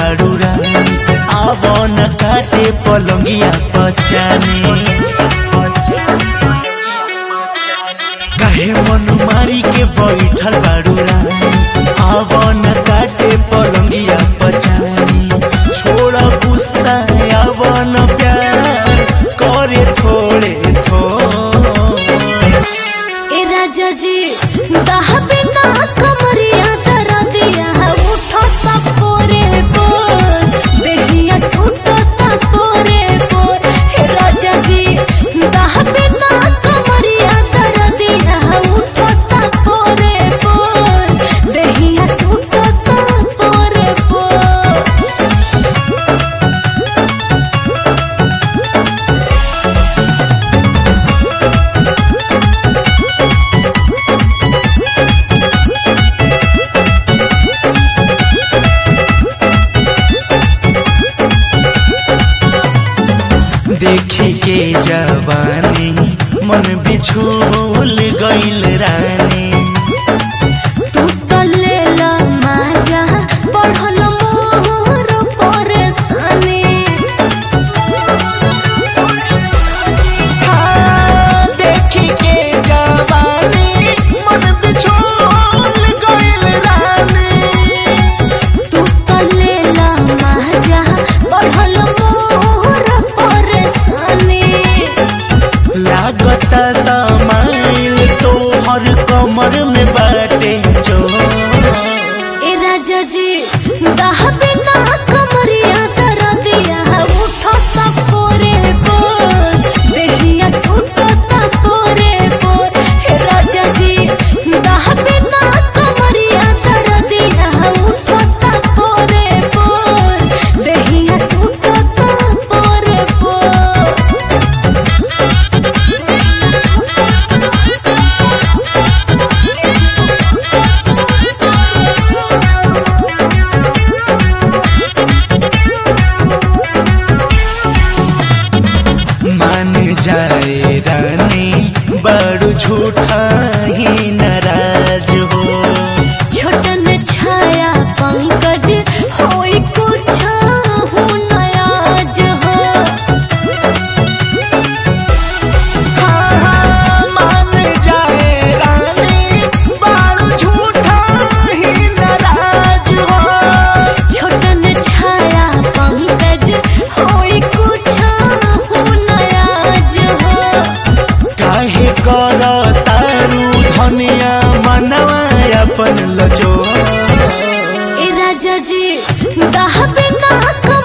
बाड़ू रानी आवो न काटे पलंगिया पचाने काहे मन मारी के बैठल बाड़ू रानी आवो न काटे पलंगिया पचाने छोड़ गुस्सा आवो न प्यार करे थोड़े थोड़े ए राजा जी दहबे ना कमरिया दरा दिया उठो ता पोरे पोर देहिया टूटो ता पोरे पोर हे राजा जी दहबे ना कमरिया दरा दिया उठो ता पोरे पोर देहिया टूटो ता पोरे पोर देखी के जवानी मन बिछोल गइल रानी तू तो लेला माजा बढ़ल मोर परेशानी हाँ, देखी के जवानी मन बिछोल गइल रानी तू तो लेला माजा बढ़ल मोर परेशानी लागत समाइल तोहर कमर में बाटे जो ए राजा जी दहबे ना कमरिया दरा दिया उठो ता पोरे पोर देहिया टूटो ता पोरे पोर हे राजा जी दहबे ना कमरिया दरा दिया उठो ता पोरे पोर देहिया टूटो ता पोरे पोर मान जाए रानी बड़ू झूठा ही नाराज हो छोटन छाया पंकज होई कुछ हो नयाज हो हाँ, हाँ, मान जाए रानी बाल झूठा ही नाराज हो छोटन छाया पंकज होई कुछ हो नयाज हो काहे कर तारू धनिया मनवा अपन लजो ए राजा जी दहबे ना